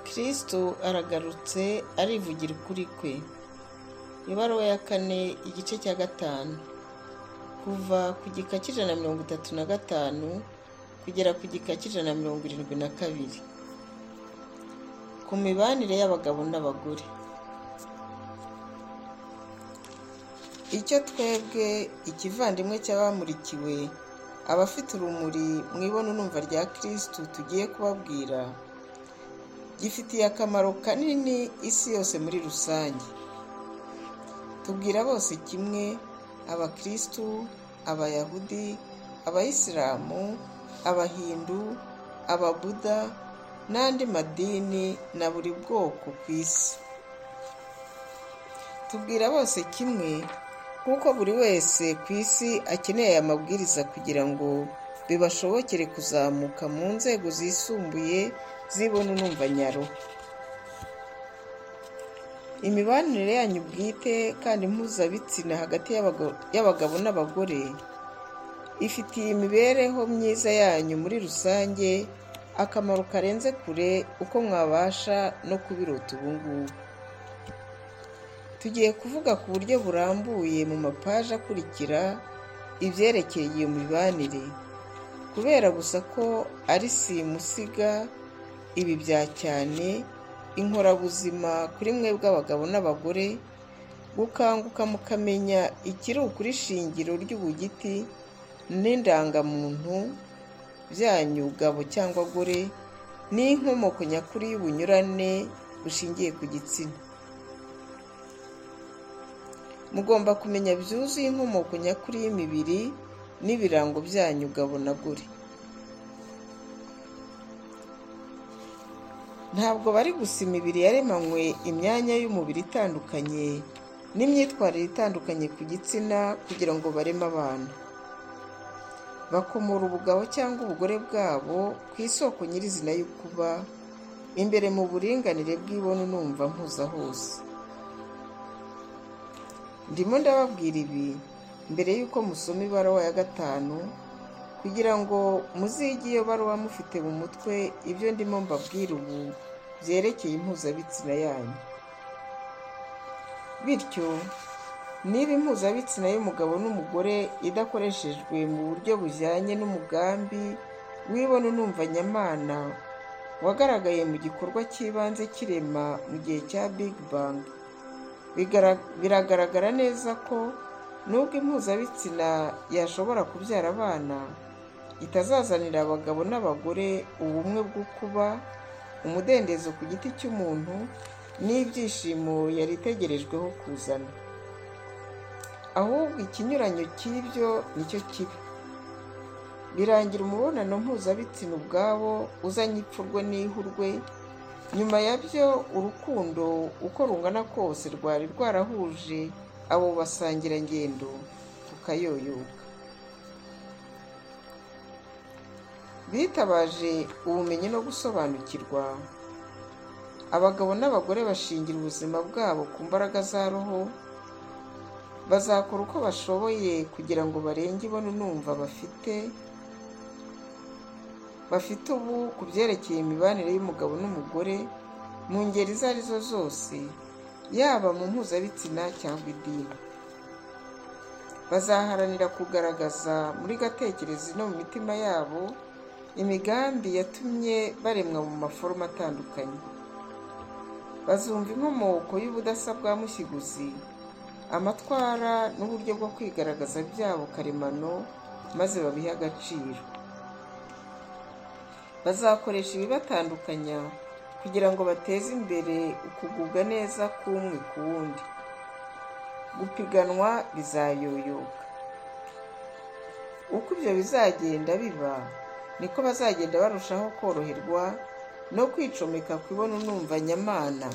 kirisito aragarutse arivugira ukuri kwe ibaruwa ya kane igice cya gatanu kuva ku gika cy'ijana na mirongo itatu na gatanu kugera ku gika cy'ijana na mirongo irindwi na kabiri ku mibanire y'abagabo n'abagore icyo twebwe ikivandimwe cy'abamurikiwe abafite urumuri mu ibonanumva rya kirisitu tugiye kubabwira gifitiye akamaro kanini isi yose muri rusange tubwira bose kimwe abakirisitu abayahudi abayisilamu abahindu ababuda n'andi madini na buri bwoko ku isi tubwira bose kimwe kuko buri wese ku isi akeneye aya mabwiriza kugira ngo bibashobokere kuzamuka mu nzego zisumbuye zibona unumvanyaro imibanire yanyu bwite kandi mpuzabitsina hagati y'abagabo n'abagore ifitiye imibereho myiza yanyu muri rusange akamaro karenze kure uko mwabasha no kubirota ubu ngubu tugiye kuvuga ku buryo burambuye mu mapaji akurikira ibyerekeye iyo mibanire kubera gusa ko ari simusiga ibi bya cyane inkorabuzima kuri mwebwe abagabo n'abagore gukanguka mukamenya ikiri ukuri shingiro ry'ubugiti n'indangamuntu byanyu gabo cyangwa gore n'inkomoko nyakuri y'ubunyurane bushingiye ku gitsina mugomba kumenya byuzuye inkomoko nyakuri y'imibiri n'ibirango byanyu gabo na gore ntabwo bari gusa imibiri yaremanywe imyanya y'umubiri itandukanye n'imyitwarire itandukanye ku gitsina kugira ngo bareme abantu bakomora ubugabo cyangwa ubugore bwabo ku isoko nyirizina y'ukuba imbere mu buringanire bw'ibonu numva mpuza hose ndimo ndababwira ibi mbere y'uko musoma ibaruwa ya gatanu kugira ngo muzige iyo baruwa mufite mu mutwe ibyo ndimo mbabwira ubu byerekeye impuzabitsina yanyu bityo niba impuzabitsina y'umugabo n'umugore idakoreshejwe mu buryo bujyanye n'umugambi w'ibona unumva nyamana wagaragaye mu gikorwa cy'ibanze kirema mu gihe cya big bang biragaragara neza ko nubwo impuzabitsina yashobora kubyara abana itazazanira abagabo n'abagore ubumwe bwo kuba umudendezo ku giti cy'umuntu n'ibyishimo yari itegerejweho kuzana ahubwo ikinyuranyo cy'ibyo nicyo kiba birangira umubonano mpuzabitsina ubwabo uzanye ipfurwe n'ihurwe nyuma yabyo urukundo uko rungana kose rwari rwarahuje abo basangirangendo rukayoyoka bitabaje ubumenyi no gusobanukirwa abagabo n'abagore bashingira ubuzima bwabo ku mbaraga za roho bazakora uko bashoboye kugira ngo barenge ibona unumva bafite bafite ubu ku byerekeye imibanire y'umugabo n'umugore mu ngeri izo ari zo zose yaba mu mpuzabitsina cyangwa idini bazaharanira kugaragaza muri gatekerezi no mu mitima yabo imigambi yatumye baremwa mu maforume atandukanye bazumva inkomoko y'ubudasa bwa mushyiguzi amatwara n'uburyo bwo kwigaragaza byabo karemano maze babihe agaciro bazakoresha ibibatandukanya kugira ngo bateze imbere ukugubwa neza k'umwe ku wundi gupiganwa bizayoyoka uko ibyo bizagenda biba niko bazagenda barushaho koroherwa no kwicomeka ku ibonanumva nyamana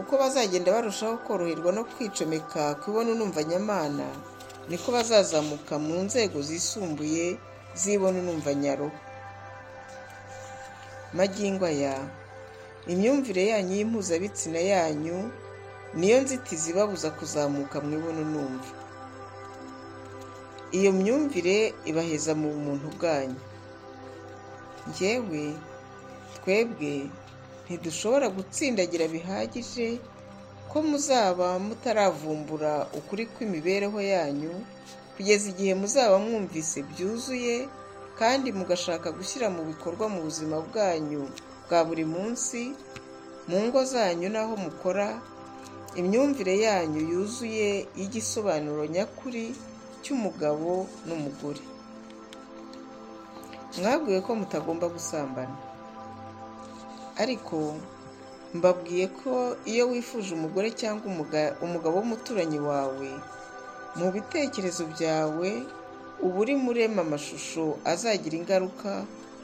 uko bazagenda barushaho koroherwa no kwicomeka ku ibonanumva nyamana niko bazazamuka mu nzego zisumbuye z'ibonanumva nyaruhu magingo aya imyumvire yanyu y'impuzabitsina yanyu niyo nzitizi ibabuza kuzamuka mu ibonanumva iyo myumvire ibaheza mu bumuntu bwanyu ngewe twebwe ntidushobora gutsindagira bihagije ko muzaba mutaravumbura ukuri kw'imibereho yanyu kugeza igihe muzaba mwumvise byuzuye kandi mugashaka gushyira mu bikorwa mu buzima bwanyu bwa buri munsi mu ngo zanyu n'aho mukora imyumvire yanyu yuzuye y'igisobanuro nyakuri cy'umugabo n'umugore mwabwiwe ko mutagomba gusambana ariko mbabwiye ko iyo wifuje umugore cyangwa umugabo w'umuturanyi wawe mu bitekerezo byawe uba uri murema amashusho azagira ingaruka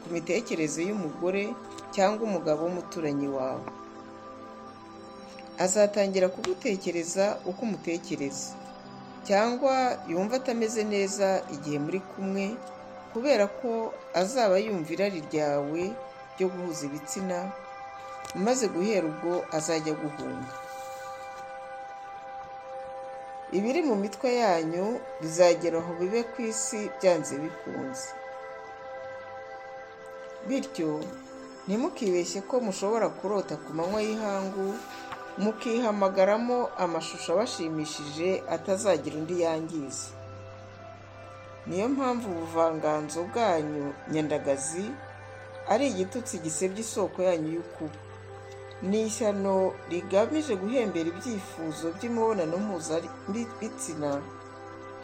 ku mitekerereze y'umugore cyangwa umugabo w'umuturanyi wawe azatangira kugutekereza uko umutekereza cyangwa yumva atameze neza igihe muri kumwe kubera ko azaba yumva irari ryawe ryo guhuza ibitsina umaze guhera ubwo azajya guhunga ibiri mu mitwe yanyu bizagera aho bibe ku isi byanze bikunze bityo ntimukibeshye ko mushobora kurota ku manywa y'ihangu mukihamagaramo amashusho abashimishije atazagira undi yangiza niyo mpamvu ubuvanganzo bwanyu nyandagazi ari igitutsi gisebya isoko yanyu y'ukuri ni ishyano rigamije guhembera ibyifuzo by'imibonano mpuzabitsina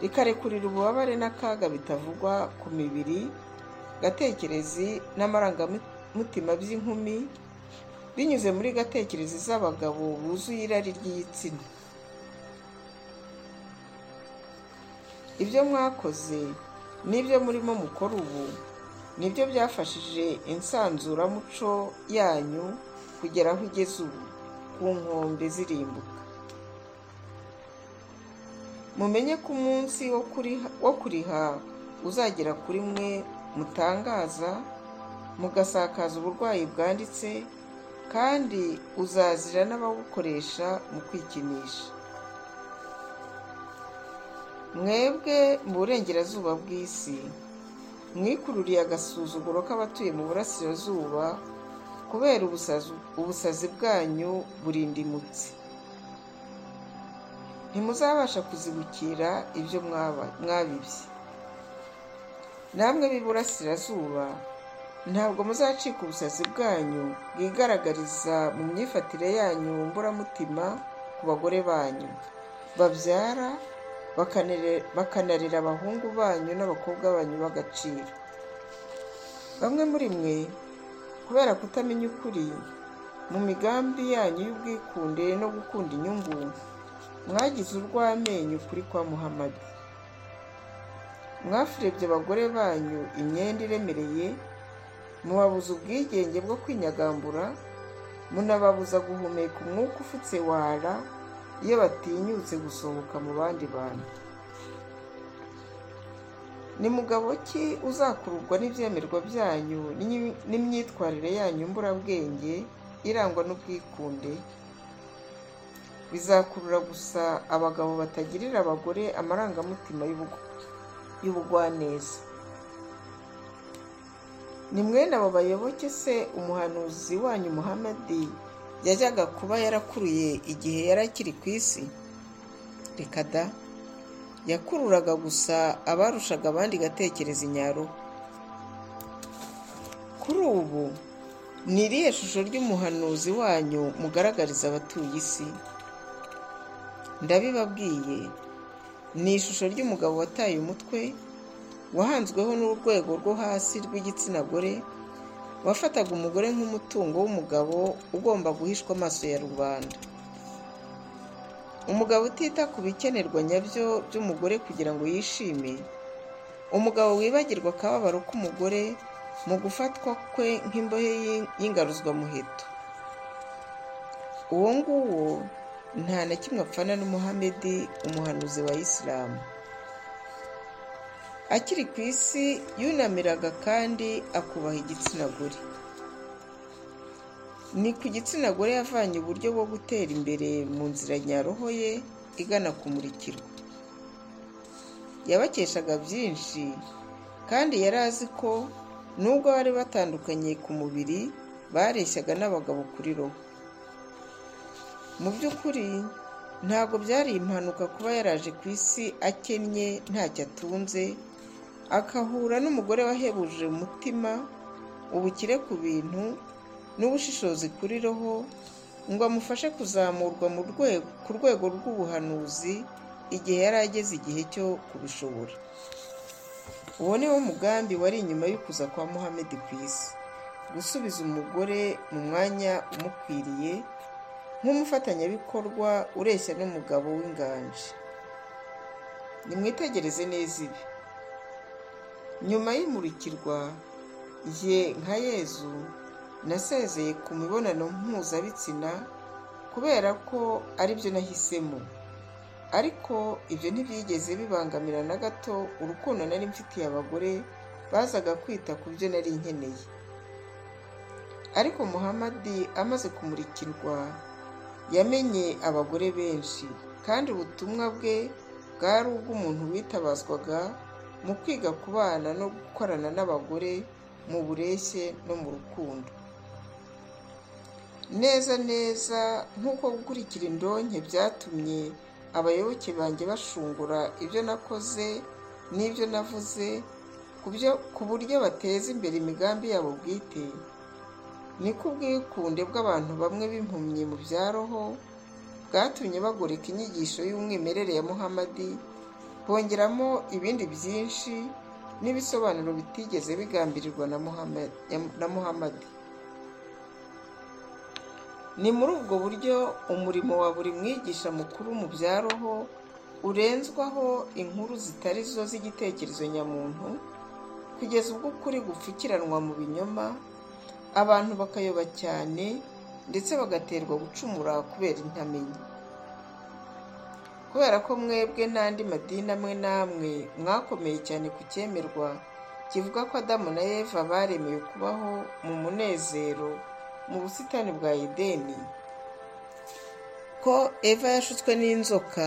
rikarekurira ububabare n'akaga bitavugwa ku mibiri gatekerezi n'amarangamutima by'inkumi binyuze muri gatekerezi z'abagabo buzuye irari ry'igitsina ibyo mwakoze n'ibyo murimo mukora ubu nibyo byafashije insanzuramuco yanyu kugera aho igeze ubu ku nkombe zirimbuka mumenye ko umunsi wo kuriha uzagera kuri mwe mutangaza mugasakaza uburwayi bwanditse kandi uzazira n'abawukoresha mu kwikinisha mwebwe mu burengerazuba bw'isi mwikururiye agasuzuguro k'abatuye mu burasirazuba kubera ubusazi bwanyu burindimutse ntimuzabasha kuzibukira ibyo mwabibye namwe b'iburasirazuba ntabwo muzacika ubusazi bwanyu bwigaragariza mu myifatire yanyu mburamutima ku bagore banyu babyara bakanarera abahungu banyu n'abakobwa banyu b'agaciro bamwe muri mwe kubera kutamenya ukuri mu migambi yanyu y'ubwikunde no gukunda inyungu mwagize urw'amenyo kuri kwa muhamadi mwafurebye abagore banyu imyenda iremereye mubabuza ubwigenge bwo kwinyagambura munababuza guhumeka umwuka ufutse wara iyo batinyutse gusohoka mu bandi bantu ni mugabo ki uzakururwa n'ibyemerwa byanyu n'imyitwarire yanyu mburabwenge irangwa n'ubwikunde bizakurura gusa abagabo batagirira abagore amarangamutima y'ubugwaneza ni mwene abo bayoboke se umuhanuzi wanyu muhamadi yajyaga kuba yarakuruye igihe yari akiri ku isi reka da yakururaga gusa abarushaga abandi gatekereza inyaruhu kuri ubu ni iriya shusho ry'umuhanuzi wanyu mugaragariza abatuye isi ndabibabwiye ni ishusho ry'umugabo wataye umutwe wahanzweho n'urwego rwo hasi rw'igitsina gore wafataga umugore nk'umutungo w'umugabo ugomba guhishwa amaso ya rubanda umugabo utita ku bikenerwa nyabyo by'umugore kugira ngo yishime umugabo wibagirwa akababaro k'umugore mu gufatwa kwe nk'imbohe y'ingaruzwamuheto uwo nguwo nta na kimwe apfana n'umuhamedi umuhanuzi wa isilamu akiri ku isi yunamiraga kandi akubaha igitsina gore ni ku gitsina gore yavanye uburyo bwo gutera imbere mu nzira nyaroho ye igana kumurikirwa yabakeshaga byinshi kandi yari azi ko nubwo bari batandukanye ku mubiri bareshyaga n'abagabo kuri roho mu by'ukuri ntabwo byari impanuka kuba yaraje ku isi akennye ntacyo atunze akahura n'umugore wahebuje umutima ubukire ku bintu n'ubushishozi kuri roho ngo amufashe kuzamurwa mu rwego ku rwego rw'ubuhanuzi igihe yari ageze igihe cyo kubishobora uwo ni wo mugambi wari inyuma y'ukuza kwa muhammed ku isi gusubiza umugore mu mwanya umukwiriye nk'umufatanyabikorwa ureshya n'umugabo w'inganji nimwitegereze neza ibi nyuma y'imurikirwa ye nka yezu nasezeye ku mibonano mpuzabitsina kubera ko aribyo nahisemo ariko ibyo ntibyigeze bibangamira na gato urukundo nari mfitiye abagore bazaga kwita ku byo nari nkeneye ariko muhamadi amaze kumurikirwa yamenye abagore benshi kandi ubutumwa bwe bwari ubw'umuntu witabazwaga mu kwiga kubana no gukorana n'abagore mu bureshye no mu rukundo neza neza nk'uko gukurikira indonke byatumye abayoboke banjye bashungura ibyo nakoze n'ibyo navuze ku buryo bateza imbere imigambi yabo bwite niko ubwikunde bw'abantu bamwe b'impumyi mu bya roho bwatumye bagoreka inyigisho y'umwimerere ya muhamadi bongeramo ibindi byinshi n'ibisobanuro bitigeze bigambirirwa na muhamadi ni muri ubwo buryo umurimo wa buri mwigisha mukuru mu bya roho urenzwaho inkuru zitari zo z'igitekerezo nyamuntu kugeza ubwo ukuri gupfukiranwa mu binyoma abantu bakayoba cyane ndetse bagaterwa gucumura kubera intamenyi kubera ko mwebwe n'andi madini amwe n'amwe mwakomeye cyane ku cyemerwa kivuga ko adamu na eva baremewe kubaho mu munezero mu busitani bwa edeni ko eva yashutswe n'inzoka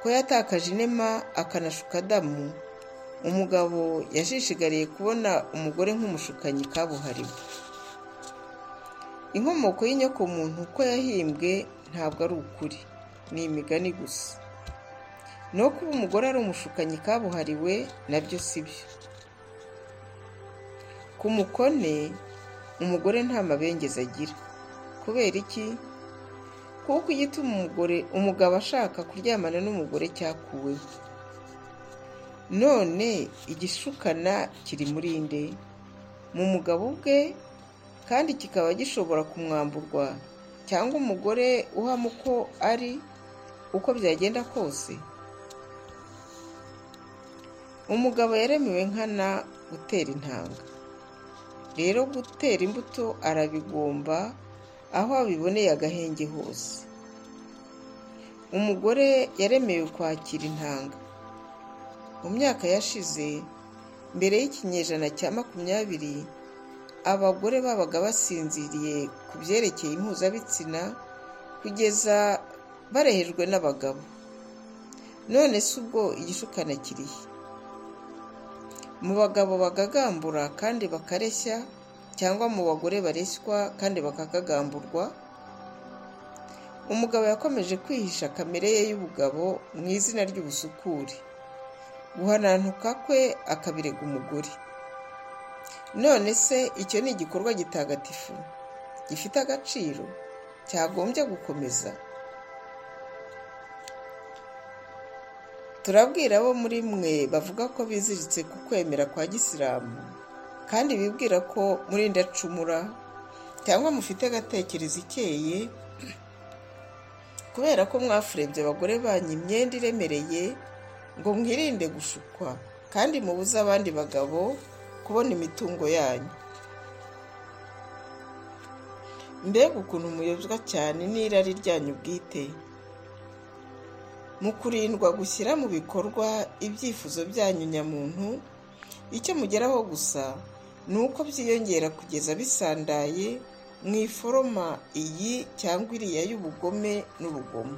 ko yatakaje inema akanashuka adamu umugabo yashishigariye kubona umugore nk'umushukanyi kabuhariwe inkomoko y'inyokomuntu uko yahimbwe ntabwo ari ukuri ni imigani gusa no kuba umugore ari umushukanyi kabuhariwe nabyo si byo ku mukone umugore nta mabengeza agira kubera iki kuko igituma umugore umugabo ashaka kuryamana n'umugore cyakuweho none igishukana kiri muri nde mu mugabo ubwe kandi kikaba gishobora kumwamburwa cyangwa umugore uhamo uko ari uko byagenda kose umugabo yaremewe nkana gutera intanga rero gutera imbuto arabigomba aho abiboneye agahenge hose umugore yaremewe kwakira intanga mu myaka yashize mbere y'ikinyejana cya makumyabiri abagore babaga basinziriye ku byerekeye impuzabitsina kugeza barehejwe n'abagabo none si ubwo igishukana kirihe mu bagabo bagagambura kandi bakareshya cyangwa mu bagore bareshywa kandi bakakagamburwa umugabo yakomeje kwihisha kamere ye y'ubugabo mu izina ry'ubusukuri guhanantuka kwe akabirega umugore none se icyo ni igikorwa gitagatifu gifite agaciro cyagombye gukomeza turabwira abo muri mwe bavuga ko biziritse ku kwemera kwa gisilamu kandi bibwira ko muri ndacumura cyangwa mufite agatekerezo ikeye kubera ko mwafurebye abagore banyu imyenda iremereye ngo mwirinde gushukwa kandi mubuze abandi bagabo kubona imitungo yanyu mbega ukuntu muyobwa cyane n'irari ryanyu bwite mu kurindwa gushyira mu bikorwa ibyifuzo byanyu nyamuntu icyo mugeraho gusa ni uko byiyongera kugeza bisandaye mu iforoma iyi cyangwa iriya y'ubugome n'urugomo